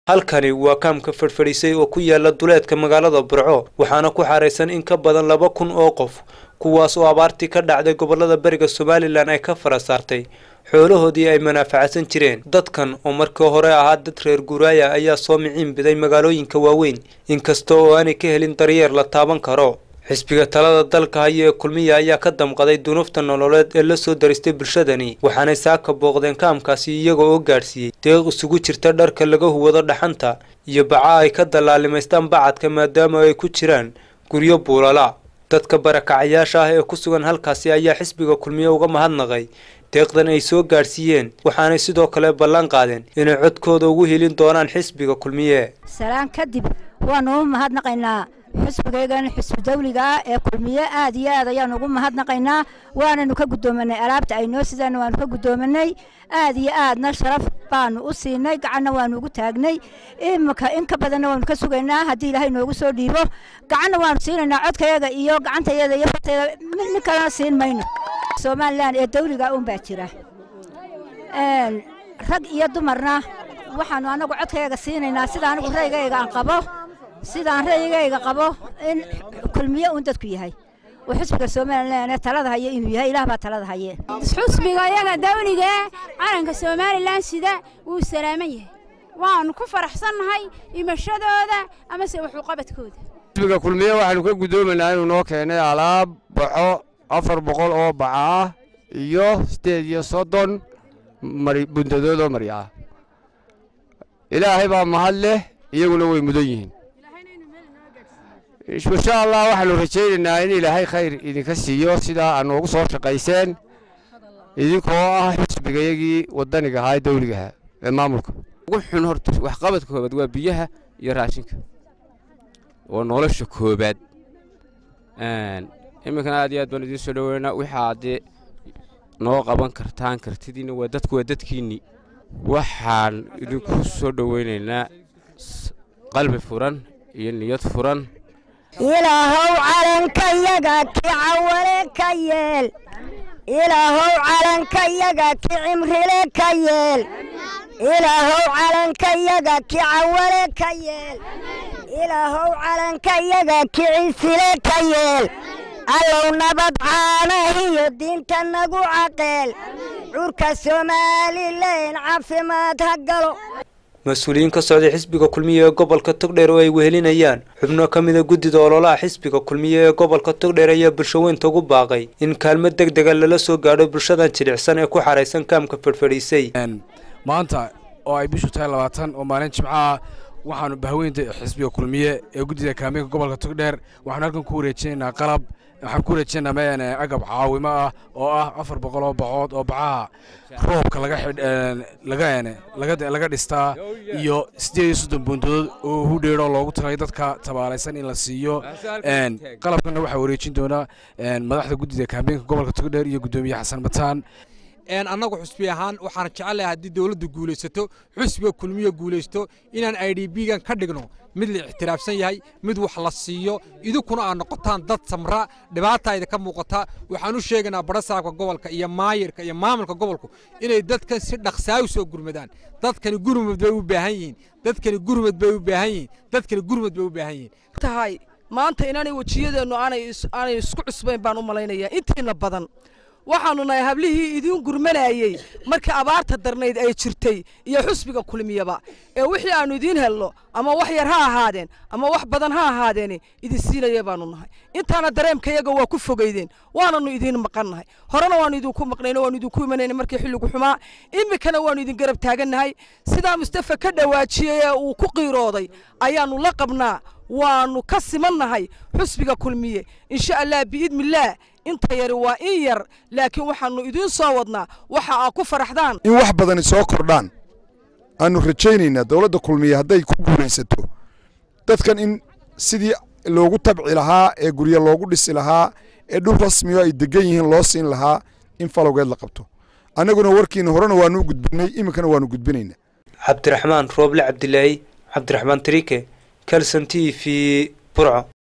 halkani waa kaamka fadhfadhiisay oo ku yaala duleedka magaalada burco waxaana ku xaraysan in ka badan laba kun oo qof kuwaas oo abaartii ka dhacday gobolada beriga somalilan ay ka fara saartay xoolahoodii ay manaafacadsan jireen dadkan oo markii hore ahaa dad reer guuraaya ayaa soo miciin biday magaalooyinka waaweyn inkasta oo aanay ka helin daryeer la taaban karo xisbiga talada dalka haya ee kulmiya ayaa ka damqaday dunuufta nololeed ee la soo daristay bulshadani waxaanay saaka booqdeen kaamkaasi iyaga oo gaadhsiiyey deeq isugu jirta dharka laga huwado dhaxanta iyo baca ay ka dallaalimaystaan bacadka maadaama ay ku jiraan guryo buulala dadka barakacayaasha ah ee ku sugan halkaasi ayaa xisbiga kulmiye uga mahadnaqay deeqdan ay soo gaadhsiiyeen waxaanay sidoo kale ballan qaadeen inay codkooda ugu helin doonaan xisbiga kulmiye salaan kadib waanu u mahadnaqaynaa xisbigaygan xisbi dawliga ah ee kulmiye aad iyo aad ayaanu ugu mahadnaqaynaa waananu ka guddoomanay alaabta ay noo sidaan waanu ka guddoomanay aad iyo aadna sharaf baanu u siinay gacanna waanu ugu taagnay imika in ka badanna waanu ka sugaynaa haddii ilaahay noogu soo dhiibo gacanna waanu siinaynaa codkayaga iyo gacantayada iyo fartayada mid kalena siin mayno somalilan ee dawliga un baa jira rag iyo dumarna waxaanu anagu codkayaga siinaynaa sida anigu raygayga aan qabo sidaan ra'yigayga qabo in kulmiye uun dadku yahay oo xisbiga somalilan ee talada haye inuu yahay ilaah baa talada haye xusbiga yaga dawliga calanka somalilan sida wuu salaaman yahay waanu ku faraxsannahay imashadooda amase waxuqabadkooda xisbiga kulmiye waxaanu ka guddoomaynaa inuu noo keenay alaab baxo afar boqol oo baca ah iyo siddeed iyo soddon bundadoodoo marya ah ilaahay baa mahad leh iyaguna way mudan yihiin insha allah waxaanu rajaynaynaa in ilaahay khayr idinka siiyo sidaa aad noogu soo shaqayseen idinkoo ah xisbigayagii waddaniga ahaa ee dawligaha ee maamulka ugu xun horta waxqabadka koobaad waa biyaha iyo raashinka oo nolosha koobaad iminkana aad iyo aad baan idiin soo dhoweynaa waxaa dee noo qaban kartaan kartidiinna waa dadku waa dadkiinnii waxaan idinku soo dhoweynaynaa qalbi furan iyo niyad furan ilaahow calankayaga ki cawale ka yeel ilaahow calankayaga ki cimrile ka yeel ilaahow calankayaga ki cawale ka yeel ilaahow calankayaga ki cisile ka yeel allow nabad caanahiyo diinta nagu caqeel curka somalilan caafimaad ha galo mas-uuliyiin ka socday xisbiga kulmiye ee gobolka togdheer oo ay wehelinayaan xubno ka mida guddida ololaha xisbiga kulmiye ee gobolka togdheer ayaa bulshaweynta ugu baaqay in kaalmo deg dega lala soo gaadho bulshadan jilicsan ee ku xaraysan kaamka fadhfadhiisay maanta oo ay bishu tahay labaatan oo maalin jimcaha waxaanu bahweynta xisbiga kulmiye ee guddida kaameenka gobolka togdheer waxaanu halkan ku wareejinaynaa qalab waxaan ku wareejinaynaa mn agab caawimo ah oo ah afar boqol oo bacood oo bacaha roobka laga dhistaa iyo siddeed iyo soddon buundadood oo hudheeroo loogu talay dadka tabaalaysan in la siiyo qalabkana waxaa wareejin doonaa madaxda guddida kaameenka gobolka togdheer iyo guddoomiye xasan bataan annagu xusbi ahaan waxaan jecelahay haddii dowladdu guulaysato xusbiga kulmiya guulaysto inaan i d b gan ka dhigno mid la ixtiraafsan yahay mid wax la siiyo idinkuna aad noqotaan dad samra dhibaata idinka muuqata waxaan u sheegaynaa barasaabka gobolka iyo maayirka iyo maamulka gobolku inay dadkan si dhaqsaa u soo gurmadaan dadkani gurmad bay u baahan yihiin dadkani gurmad bay u baahan yihiin dadkani gurmad bay u baahan yihiin tahay maanta inaanay wejiyadeennu aanay isku cusbayn baan u malaynayaa intiina badan waxaannu nahay hablihii idiin gurmanayey markii abaarta darnayd ay jirtay iyo xusbiga kulmiyaba ee wixii aannu idiin helno ama wax yar ha ahaadeen ama wax badan ha ahaadeene idin siinaya baannu nahay intaana dareemkayaga waa ku fogaydeen waananu idiin maqannahay horena waannu idinku maqnayno waannu idinku imanayna markii xilligu xumaa iminkana waannu idin garab taagannahay sidaa mustafa ka dhawaajiyey ee uu ku qiirooday ayaannu la qabnaa waannu ka simannahay xusbiga kulmiye insha allah biidnillaah inta yari waa in yar laakiin waxaannu idiin soo wadnaa waxa aad ku faraxdaan in wax badani soo kordhaan aannu rajaynaynaa dowladda kulmiye hadday ku guulaysato dadkan in sidii loogu tabci lahaa ee guryo loogu dhisi lahaa ee dhul rasmiyo ay degan yihiin loo siin lahaa in falowgeed la qabto annaguna warkiina horena waannu gudbinay iminkana waannu gudbinaynaa cabdiraxmaan rooble cabdilaahi cabdiraxmaan tariike kalson t v burco